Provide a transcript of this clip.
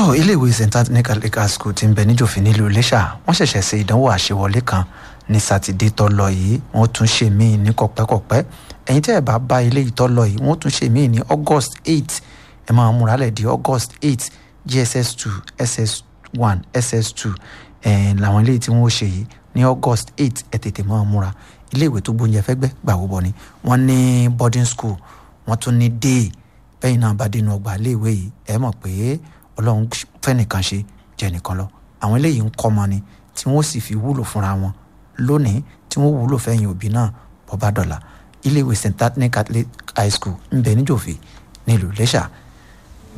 tó iléèwé st anthony catholic high school ti ń bẹ níjòfin nílùú iléṣà wọ́n ṣẹ̀ṣẹ̀ ṣe ìdánwò àṣewọlé kan ní sátidé tó lọ yìí wọ́n tún ṣe míì ní kọ̀pẹ́kọ̀pẹ́ ẹ̀yin tẹ́ ẹ̀ bá bá ilé yìí tó lọ yìí wọ́n tún ṣe míì ní august eight ẹ máa múra lẹ̀ di august eight gss two ss one ss two ẹ̀ làwọn ilé tí wọ́n ṣe yìí ní august eight ẹ̀ tètè máa múra iléèwé tó gbóúnjẹ fẹ́gbẹ́ gbàwó bọ̀ ni wọ́n ní boarding school wọ́n tún ní day bẹ́yìn náà bá dénú ọgbà iléèwé yìí ẹ mọ̀ pé ọlọ́run fẹ́nìkan ṣe jẹ́ nìkan lọ àwọn eléyìí ń kọ́ ọmọ ni tí wọ́n sì fi wúlò fúnra wọn lónìí tí wọ́n wúlò fẹ́yìn òbí náà bọ́bá dọ̀là iléèwé st anthony catholic high school ń bẹ níjòfè nílùú iléṣà